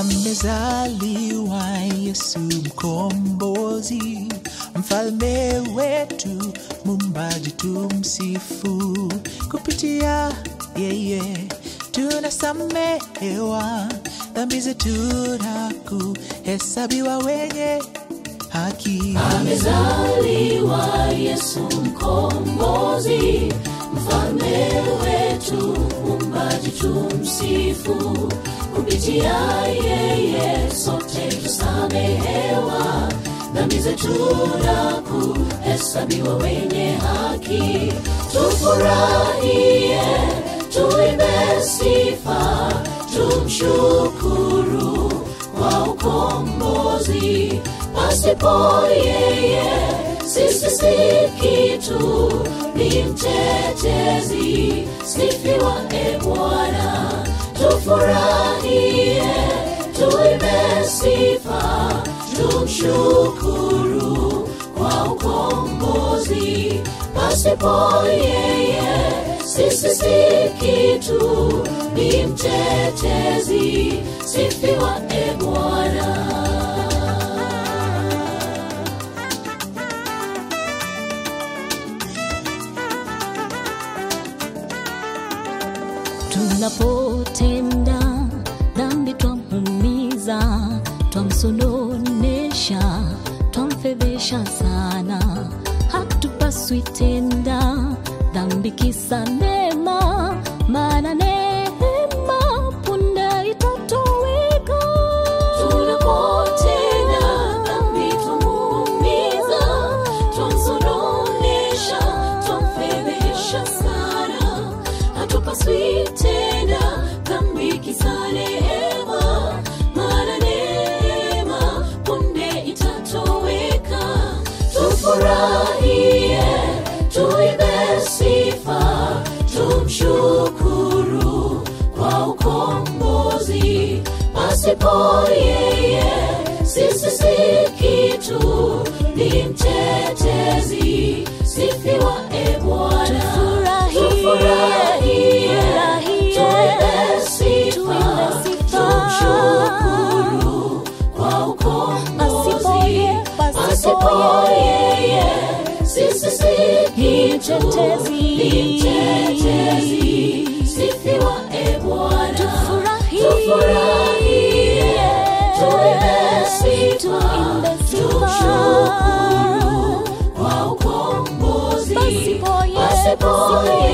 amezaliwa Yesu mkombozi, mfalme wetu, mumbaji tumsifu. Kupitia yeye tunasamehewa dhambi zetu na kuhesabiwa wenye haki. amezaliwa Yesu mkombozi, mfalme wetu, mumbaji tumsifu. Kupitia yeye sote tusamehewa dhambi zetu na kuhesabiwa wenye haki. Tufurahie, tuimbe sifa, tumshukuru kwa ukombozi. Pasipo yeye sisi si kitu, ni mtetezi. Sifiwa e Bwana, tufurahie, tuimbe sifa, tumshukuru kwa ukombozi. Pasipo yeye sisi si kitu, ni mtetezi. Sifiwa e Bwana. tunapotenda dhambi twamuumiza twamsononesha twamfedhesha sana hatupaswi tenda dhambi kisa neema maana neema punde itatoweka tunapotenda dhambi twamuumiza twamsononesha twamfedhesha sana hatupaswi tena dhambi kisa neema maana neema punde itatoweka tufurahie tuibe sifa tumshukuru kwa ukombozi pasipo yeye sisi si kitu ni mtetezi sifiwa e bwana Tufurahie, Tufurahie, tuibe sifa, tumshukuru kwa ukombozi. Pasipo yeye, sisi si kitu, ni mtetezi. Sifiwa e Bwana. Tufurahie, tuibe sifa, tumshukuru kwa ukombozi. Pasipo yeye, Pasipo